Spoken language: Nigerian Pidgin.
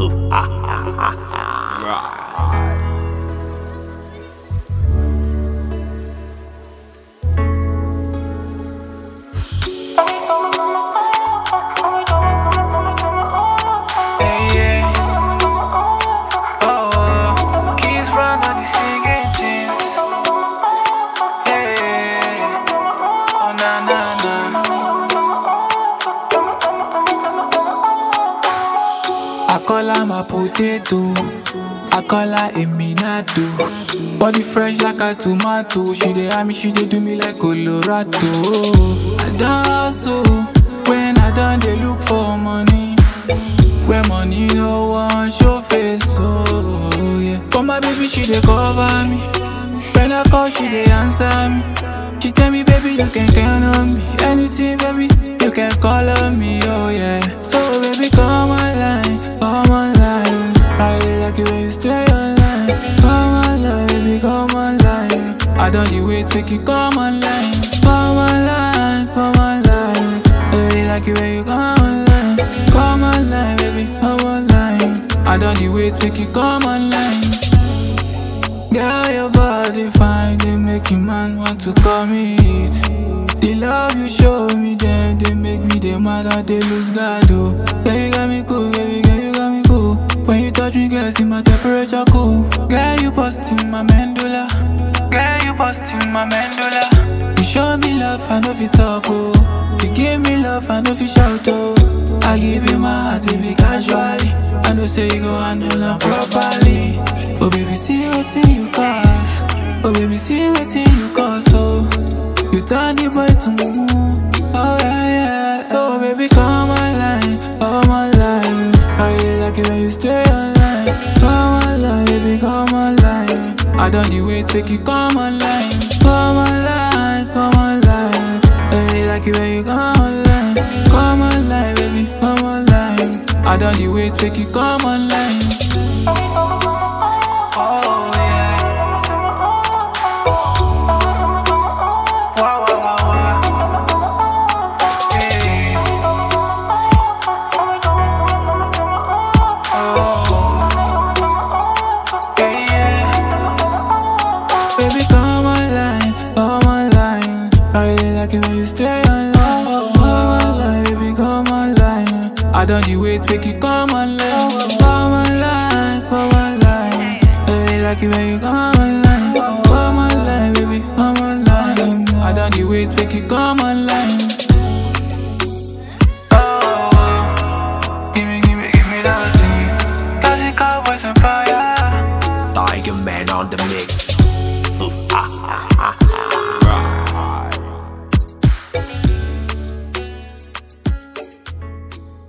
Yeah, yeah. Oh, oh. Keys run on the singing things. Yeah. Oh, na, na, na. I call her my potato. I call her a minato. Body fresh like a tomato. She dey eye me, she dey do me like Colorado. I dance so when I done they look for money. Where money no one show face, so yeah. But my baby she dey cover me. When I call she dey answer me. She tell me baby you can count on me. Anything baby you can call on me, oh yeah. So baby come online, come online. I really like it when you stay online. Come online, baby come online. I don't dey wait make you come online. Come online, come online. I really like it when you come online. Come online, baby, come online. I don't dey wait make you come online. Girl, your body fine, they make a man want to commit. The love you show me, then they make me the mad and they lose God. Oh, girl, you got me cool, baby, girl, you got me cool. When you touch me, girl, see my temperature cool. Girl, you busting my mandula. Girl, you busting my mandula. You show me love, I know if you talk, oh. You give me love, I know if you shout, oh. I give you my heart, baby, casually. I know say you go handle am properly. Oh, baby, see what you cause. Oh, baby, see what you cause, oh. You turn the boy to mumu. Oh, yeah, yeah. So, baby, come online, come online. I really like it when you stay online. Come online, baby, come online. I don't need wait, make you come online. Come online, come online. I really like it when you come online. Come online, baby, come online. I don't need wait, make you come online. Oh, yeah. Wow, wow, wow, wow. Yeah. Oh, yeah, yeah. Baby, come online, come online. I really like it when you stay online. Come online, baby, come online. I don't need wait, make you come online. Come online, come online. I really like it when you come online. Come online, baby, come online. I don't need wait, make you come online. Oh, give me, give me, give me that thing. Classic cowboys and fire. Tiger Man on the mix.